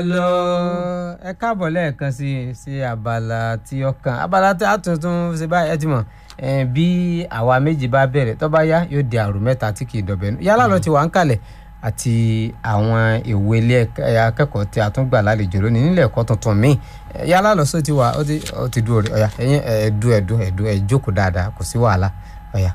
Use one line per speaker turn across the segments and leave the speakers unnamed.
lọ ẹ káàbọ̀ lẹ́ẹ̀kan sí sí abala tí ọkàn abala tí a tuntun ṣe báyìí ẹ ti mọ̀ eh, bí àwa méjì bá bẹ̀rẹ̀ tó bá yá yóò di àrò mẹ́ta tí kì í dọ̀bẹ̀ nù yálà lọ ti wà ń kalẹ̀ àti àwọn ìwé ilé akẹ́kọ̀ọ́ tí a tún gbà lálejò lónìí nílẹ̀ ẹ̀kọ́ tuntun míì Eh, yálà lọ sọ ti wà ó ti ó ti dúró rẹ̀ ọ̀yà ẹ̀yin ẹ̀ẹ́dú ẹ̀dú ẹ̀dú ẹ̀ jókòó dáadáa kò sí wàhálà ọ̀yà.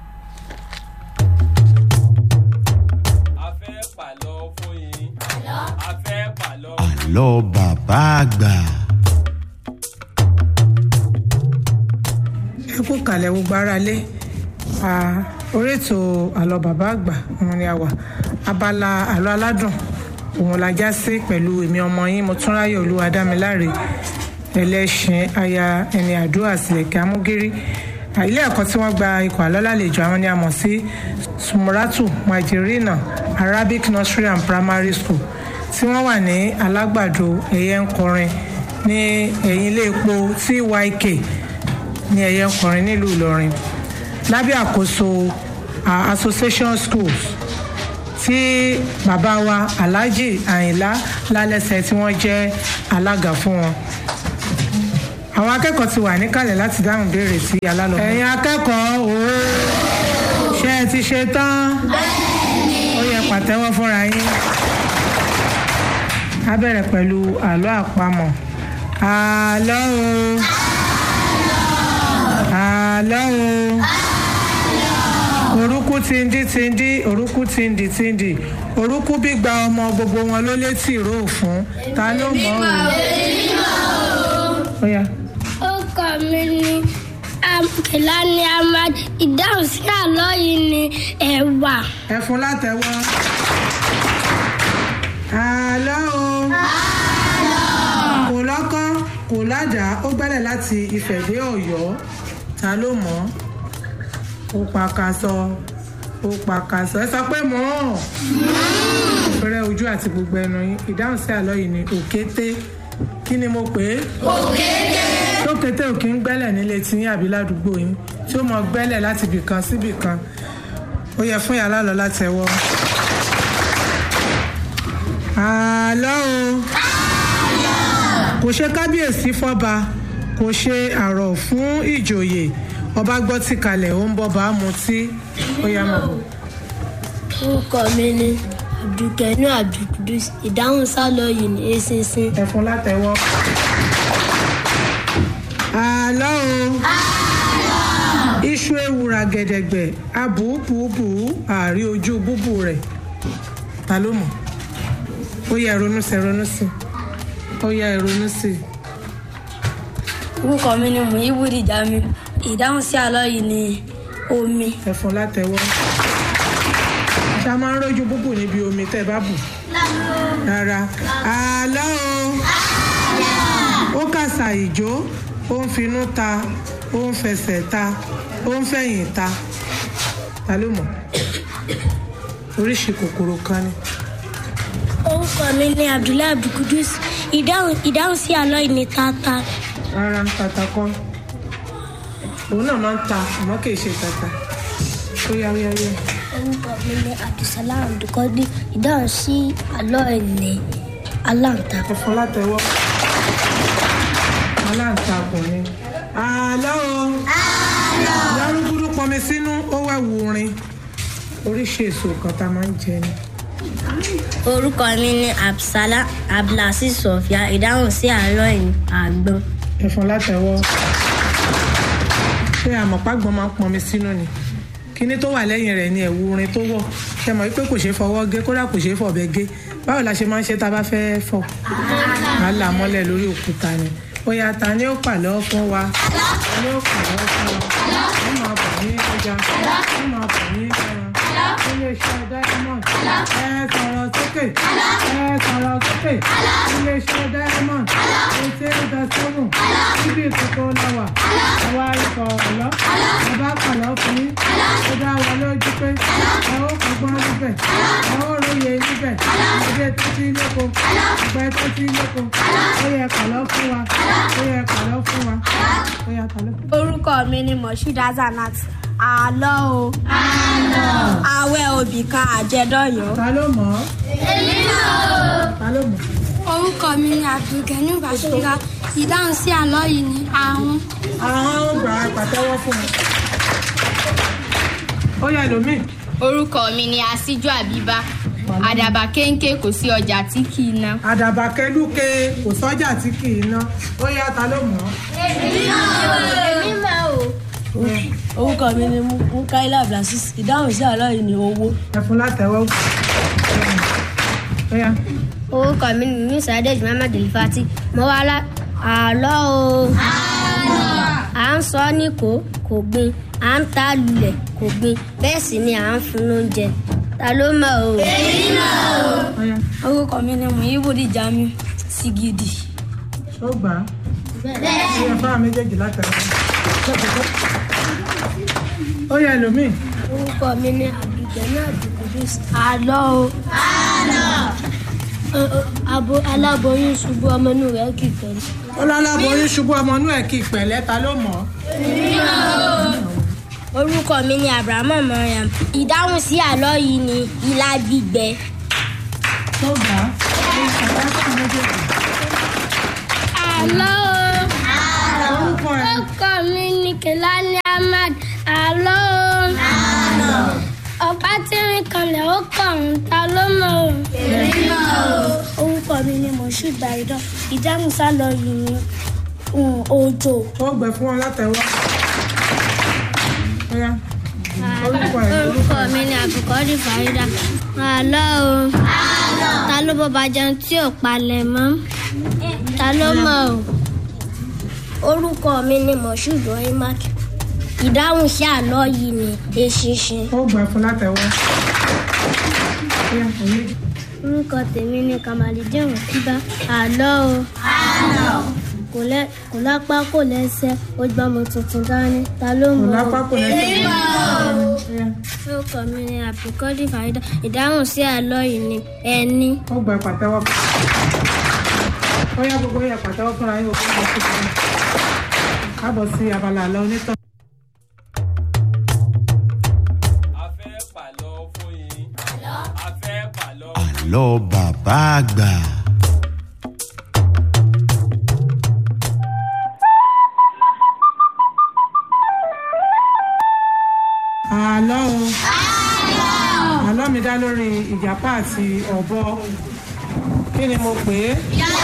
a fẹ́ pàlọ́ fún yín. a fẹ́ pàlọ́.
àlọ́ bàbá àgbà.
ẹ kú kalẹ̀ gbogbo ara lé Ah, orí ètò àlọ́ bàbá àgbà òun ni a wà abala àlọ́ aládùn òun la já sí pẹ̀lú èmi ọmọ yín mọ́túnráyọ̀ olúwadámiláre ẹlẹ́ṣin aya ẹni àdúrà sílẹ̀kẹ́ amúgírí Ah, ilé ẹ̀kọ́ tí wọ́n gba ikọ̀ àlọ́ lálejò àwọn ni a mọ̀ sí sumuratu majirina arabic nursery and primary school tí wọ́n wà ní alágbàdo ẹ̀yẹ ń kọrin ní ẹ̀yìn ilé epo tyk ní ẹ̀yẹ ń kọrin nílùú ìlọrin lábẹ́ àkóso ah, association schools tí bàbá wa alhaji àyìnlá lálẹ́sẹ̀ tí wọ́n jẹ́ alága fún wọn àwọn akẹ́kọ̀ọ́ ti wà níkàlẹ̀ láti dáhùn béèrè sí alálọ́. ẹ̀yin akẹ́kọ̀ọ́ òó ṣé ẹ ti ṣe tán ó yẹ pàtẹ́wọ́ fúnra yín a bẹ̀rẹ̀ pẹ̀lú àlọ́ àpamọ̀ àlọ́ o àlọ́ o orúkú tindi tindi orúkú tindi tindi orúkú gbígba ọmọ gbogbo wọn ló létí ìró òfun ta ló mọ̀ ọ́ o. Ó yá.
Orúkọ mi ni Kìláni Ahmad. Ìdáhùn sí àlọ́ yìí ni ẹ̀wà.
ẹ fún látẹ̀wọ́. àlọ́ o. kò lọ́kọ́ kò ládàá ó gbẹ́lẹ̀ láti Ifẹ̀ dé Ọ̀yọ́ ta ló mọ̀ ọ́ ó pàkàsọ ó pàkàsọ ẹ sọ pé mọ̀ ọ́ fẹ́rẹ́ ojú àti gbogbo ẹnu yín ìdáhùn sí àlọ́ yìí ni òkété kí ni mo pè é òkété tó kété ò kí ń gbẹ́lẹ̀ nílé tí yín àbí ládùúgbò yín tí ó mọ gbẹ́lẹ̀ láti ibì kan síbì kan ó yẹ fún yàrá lọ láti ẹwọ́. àlọ́ o kò ṣe kábíyèsí fọ́ba kò ṣe àrọ̀ fún ìjòyè ọba gbọ́ tí kalẹ̀ ó ń bọ́ bá mutí ó yá mọ̀ bọ̀.
Orúkọ mi ni Abdulkenu Abdulkudus. Ìdáhùn sálọ yìí ni eṣinṣin.
ẹ̀fún látẹ̀wọ́. àlọ́ o iṣu ewùrà gẹ̀dẹ̀gbẹ̀ abùbùbù àárí ojú búbù rẹ̀ ta ló mọ̀ ó yẹ ronú sí ronú sí ó yẹ ronú sí
Orúkọ mi ni Muhibudi Jami. Ìdáhùn sí àlọ́ yìí ni omi.
ẹ̀fún látẹ̀wọ́. ṣá máa ń rójú búbù níbi omi tẹ́ ẹ bá bù rárá àlọ́ o ó kàṣà ìjó ó ń finú ta ó ń fẹsẹ̀ ta ó ń fẹ̀yìn ta ta ló mọ̀ oríṣi kòkòrò kan ni
Orúkọ mi ni Abdullahi Abdulkudus. Ìdáhùn ìdáhùn sí àlọ́ yìí ni tata.
rárá tata kọ́ òun náà máa ń ta àmọ́ kì í ṣe tata ó yá ó yá ó yá
Orúkọ mi ni Abdulsalam Abdulkadi. Ìdáhùn sí àlọ́ yìí ni aláǹtakùn.
ẹ̀fọn látẹ̀wọ́ aláǹtakùn ni àlọ́ o lárúgbúrú pọnmi sínú ó wá wù rin oríṣi èso kan tá a máa ń jẹ ni
Orúkọ mi ni Absala Abdulasi Sofia. Ìdáhùn sí àlọ́ yìí ni àgbọn.
ẹ̀fọn látẹ̀wọ́ ṣé àmọ̀págbọ́n máa ń pọnmi sínú ni kíní tó wà lẹ́yìn rẹ̀ ni ẹ̀wù rin tó wọ̀ ṣe mọ̀ wípé kò ṣeé fọwọ́ gé kódà kò ṣeé fọ̀bẹ gé báwo la ṣe máa ń ṣe tá a bá fẹ́ fọ̀ á là mọ́lẹ̀ lórí òkúta ni ó yá ta ni ó pàlọ́ fún wa ta ni ó pàlọ́ fún wa ó máa bọ̀ ní ọjà ó máa bọ̀ ní ẹran iléeṣẹ́ diamond ẹ sọ̀rọ̀ sókè ẹ sọ̀rọ̀ sókè iléeṣẹ́ diamond eighty eight dot seven níbi ìkókó lọ́wọ́ àwa ikọ̀ ọ̀lọ́ bàbá pàlọ́ fún yín ó dá wa lójú pé ẹ ó kọ́gbọ́n níbẹ̀ ẹ ó róye níbẹ̀ ẹgbẹ́ tó ti lóko ẹgbẹ́ tó ti lóko ó yẹ pàlọ́ fún wa ó yẹ pàlọ́ fún wa ó yẹ pàlọ́ fún wa.
Orúkọ mi ni Moshood Hazanat. Àlọ́ o. Àlọ́. Awẹ́ obì kan àjẹdọ́yọ̀.
ta ló mọ̀ ọ́? ta ló mọ̀ ọ́?
orúkọ mi ni abdulgani bashira ìdáhùn sí àlọ́ yìí ni àrùn
àwọn ọgbà pàtẹ́wọ́ fún mi. ó yá ẹlòmíì.
orúkọ mi ni asíjú àbíbá àdàbà kéńké kò sí ọjà tí kì í ná.
àdàbà kẹlúkẹ kò sọ́jà tí kì í ná ó yá ta ló mọ̀ ọ́.
èmi máa o.
orúkọ mi ni mukaila abdulaziz ìdáhùn sí àlọ́ yìí ni owó.
ẹ̀fún látẹ̀wọ́. ó yá.
orúkọ mi ni musa adéjú muhammed elifati mo wá lá àlọ́ o. à ń sọ ní kò kò gbin à ń ta lulẹ̀ kò gbin bẹ́ẹ̀ sì ni à ń fún lóúnjẹ ta ló mọ̀ o.
ó yá.
orúkọ mi ni muhibudi jamiu sigidi.
ó gbà á. ó yá fáwọn méjèèjì látẹ̀wọ́. ó yá ẹlòmíì.
orúkọ mi ni abdulgani abdulkudus àlọ́ o. abo aláboyún ṣubú ọmọ inú rẹ̀ kì í pẹ̀lú.
ó láláboyún ṣubú ọmọ inú ẹ̀ kí ìpẹ̀lẹ́ ta ló mọ̀ ọ́.
orúkọ mi ni abrahamu mariam ìdáhùn sí àlọ́ yìí ni ilá gbígbẹ.
ó gbà á. ó yá fáwọn méjèèjì.
àlọ́ o.
orúkọ ẹ̀.
orúkọ mi ni kelani ahmad àlọ́ o. ọ̀pá tí ń kanlẹ̀ ó kàn ń ta ló mọ̀ o. orúkọ mi ni moshood baidan ìdáhùn sálọ yìí ni um, òjò.
ó gbẹ fún wọn látẹ̀wọ́. ó yá. orúkọ ẹ̀.
orúkọ mi ni àbùkọ́dì farida àlọ́ o. ta ló bọ́ bàjẹ́ tí ò palẹ̀ mọ́ ta ló mọ̀ o. orúkọ mi ni moshood oimak ìdáhùn sí àlọ́ yìí ni eṣinṣin.
ó gbẹ fún látẹ̀wọ́. ó yá òní.
orúkọ tèmi ni kamalidin òkúba àlọ́ o. kò lẹ́- kò lápá kò lẹ́sẹ̀ ó gbọ́ ọmọ tuntun dání ta ló
kò
mọ̀
lápá
o.
kò lẹ́sẹ̀. ó yá.
orúkọ mi ni àbíkọ́dì farida ìdáhùn sí àlọ́ yìí ni ẹni.
ó gbẹ pàtẹ́wọ́. ó yá gbogbo yẹ pàtẹ́wọ́ fúnra yín òkú lọ sí ìlú. káàbọ̀ sí abala àlọ́ onítàn.
a fẹ́ pàlọ́ fún yín. a fẹ́ pàlọ́.
àlọ́ bàbá àgbà.
àlọ́ o. àlọ́ mi dá lórí ìjàpá àti ọ̀bọ. kí ni mo pè é?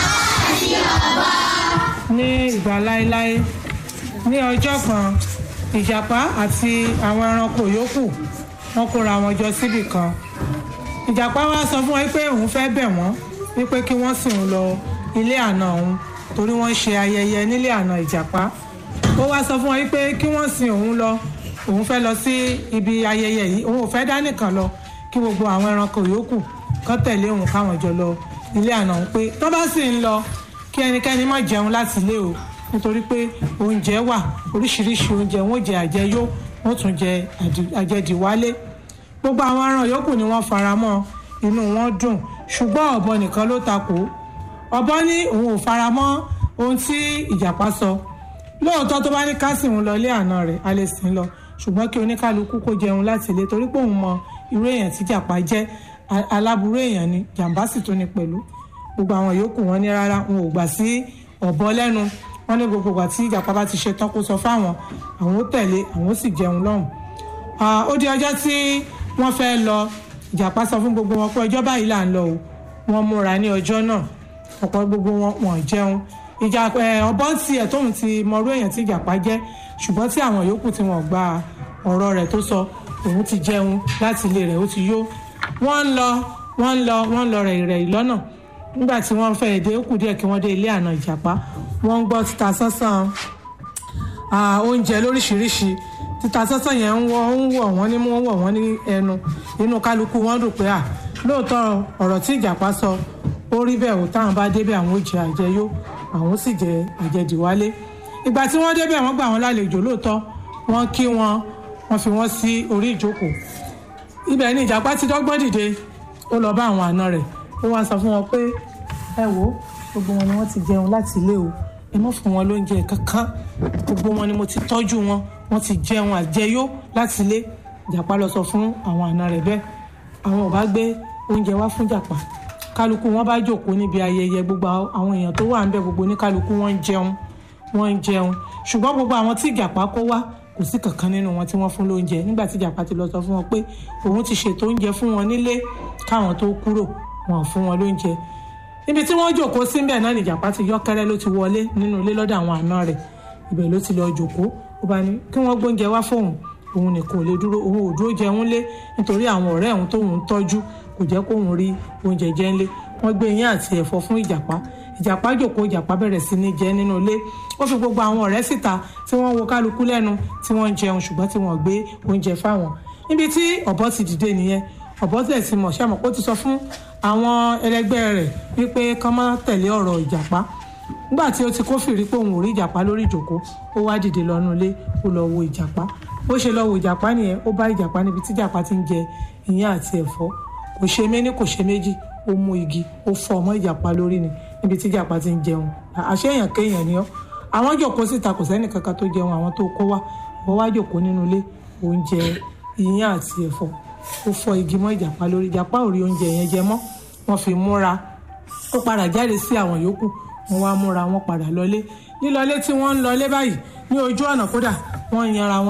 ní ìgbà láéláé ní ọjọ́ kan ìjàpá àti àwọn ẹranko yòókù wọ́n kóra wọn jọ síbì kan ìjàpá wa sọ fún wọn pé òun fẹ́ bẹ̀ wọ́n wípé kí wọ́n sì ń lọ ilé àna òun torí wọ́n ń ṣe ayẹyẹ nílé àna ìjàpá ó wá sọ fún wọn wípé kí wọ́n sin òun lọ òun fẹ́ lọ sí ibi ayẹyẹ yìí òun ò fẹ́ dá nìkan lọ kí gbogbo àwọn ẹranko yòókù kán tẹ̀lé òun káwọn jọ lọ ilé àna òun pé tó bá sì ń lọ kí ẹnikẹ́ni má jẹun láti ilé o nítorí pé oúnjẹ wà oríṣiríṣi oúnjẹ wọn ò jẹ àjẹyó wọn ò tún jẹ àdì- àjẹdìwálé gbogbo àwọn aràn yòókù ni wọ́n fara mọ́ inú wọn dùn ṣùgbọ́n ọ̀bọ nìkan ló takò ọ̀bọ ní òun ò fara mọ́ ohun tí ìjàpá sọ lóòótọ́ tó bá ní ká sìn òun lọ ilé àná rẹ̀ a lè sìn lọ ṣùgbọ́n kí oníkálukú kó jẹun láti ilé torí pé òun mọ irú èèyàn tí ìjàpá jẹ́ a- aláburú èèyàn ni jàǹbá sì tún ni pẹ̀lú gbogbo àwọn yòókù wọn ní rárá wọn ò gbà sí ọ̀bọ lẹ́nu wọn ní gbogbo ìgbà tí ìjàpá bá ti ṣe tán kó sọ fáwọn àwọn ó tẹ̀lé àwọn ó sì jẹun lọ́hùn Ah, ó di ọjọ́ tí wọ́n fẹ́ lọ ìjàpá sọ fún gbogbo wọn pé ọjọ́ báyìí là ń lọ o wọ́n múra ní ọjọ́ náà ọ̀pọ̀ gbogbo wọn wọ́n jẹun ìjà ẹ, ọ̀bọ ń tiẹ̀ tóun ti mọrú èèyàn tí ìjàpá jẹ́ ṣùgbọ́n tí àwọn yòókù tí wọ́n gba ọ̀rọ̀ rẹ̀ tó sọ òun ti jẹun láti ilé rẹ̀ ó ti yó wọ́n ń lọ wọ́n ń lọ wọ́n ń lọ rẹ̀ rẹ̀ lọ́nà nígbà tí wọ́n fẹ́ èdè ó kù díẹ̀ kí wọ́n dé ilé àná ìjàpá wọ́n ń gbọ́ títa sánsán ah, oúnjẹ lóríṣiríṣi títa sánsán yẹn ń wọ ń wọ̀ wọ́n ní mú wọ̀ wọ́n ní ẹnu inú kálukú wọn dùn pé à lóòótọ́ ọ̀rọ̀ tí ìjàpá sọ ó rí bẹ́ẹ̀ ò táwọn bá débẹ̀ àwọn ò jẹ àjẹyó àwọn ó sì jẹ àjẹdìwálé ìgbà tí wọ́n débẹ̀ wọ́n gbà wọ́n lálejò lóòótọ́ wọ́n kí wọn wọ́n fi wọ́n sí orí ìjókòó ibẹ̀ ni ìjàpá ti dọ́gbọ́n dìde ó lọ bá àwọn àna rẹ̀ ó wá sọ fún wọn pé ẹ wò ó gbogbo wọn ni wọ́n ti jẹun láti ilé o ẹ má fún wọn lóúnjẹ kankan gbogbo wọn ni mo ti tọ́jú wọn wọ́n ti jẹun àjẹyó láti ilé ìjàpá lọ sọ fún àwọn àna rẹ̀ bẹ́ẹ̀ àwọn ò bá gbé oúnjẹ wá fún ìjàpá kálukú wọn bá jókòó níbi ayẹyẹ gbogbo àwọn èèyàn tó wà ń bẹ gbogbo ní kálukú wọn ń jẹun wọn ń jẹun ṣùgbọ́n gbogbo àwọn tí ìjàpá kó wá kò sí kankan nínú wọn tí wọ́n fún lóúnjẹ nígbà tí ìjàpá ti lọ sọ fún wọn pé òun ti ṣètò oúnjẹ fún wọn nílé káwọn tó kúrò wọn ò fún wọn lóúnjẹ níbi tí wọ́n jókòó síbẹ̀ náà ni ìjàpá ti yọ́kẹ́rẹ́ ló ti wọlé nínú ilé lọ́dọ̀ àwọn àna rẹ̀ ibẹ̀ ló ti lọ jókòó ó bá ní kí wọ́n gbóúnjẹ wá fóun òun nìkan ò lè dúró òun ò dúró jẹun lé nítorí àwọn ọ̀rẹ́ òun tóun ń tọ́jú kò jẹ́ kóun rí oúnjẹ jẹ ńlé wọ́n gbé iyán àti ẹ̀fọ́ fún ìjàpá ìjàpá jòkó ìjàpá bẹ̀rẹ̀ sí ní jẹ nínú ilé ó fi gbogbo àwọn ọ̀rẹ́ síta tí wọ́n wo kálukú lẹ́nu tí wọ́n ń jẹun ṣùgbọ́n tí wọ́n gbé oúnjẹ fáwọn níbi tí ọ̀bọ ti dìde nìyẹn ọ̀bọ tẹ̀ sí mọ̀ ṣàmọ̀ ó ti sọ fún àwọn ẹlẹgbẹ́ rẹ̀ wípé kán má tẹ̀lé ọ̀rọ̀ ìjàpá nígbà tí ó ti kófìrí pé òun ò rí ìjàpá lórí ìjòkó ó wá dìde lọ́nu ilé ó lọ wo ìjàpá bó ṣe lọ wo ìjàpá nìyẹn ó bá ìjàpá níbi tí ìjàpá ti ń jẹ ìyàn àti ẹ̀fọ́ kò ṣe méní kò ṣe méjì ó mú igi ó fọ́ ọmọ ìjàpá lórí ni níbi tí ìjàpá ti ń jẹun àṣé èèyàn kéèyàn ni ọ́ àwọn jòkó síta kò sẹ́nì kankan tó jẹun àwọn tó kó wá wọ́n wá jòkó nínú ilé oúnjẹ ìyàn àti ẹ̀fọ́ ó fọ́ igi mọ́ ìjàpá lórí ìjàpá ò rí oúnjẹ yẹn jẹ mọ́ wọ́n fi múra ó padà jáde sí àwọn yòókù wọ́n wá múra wọ́n padà lọlé lílọlé tí wọ́n ń lọlé báyìí ní ojú ọ̀nà kódà wọ́n yanra wọn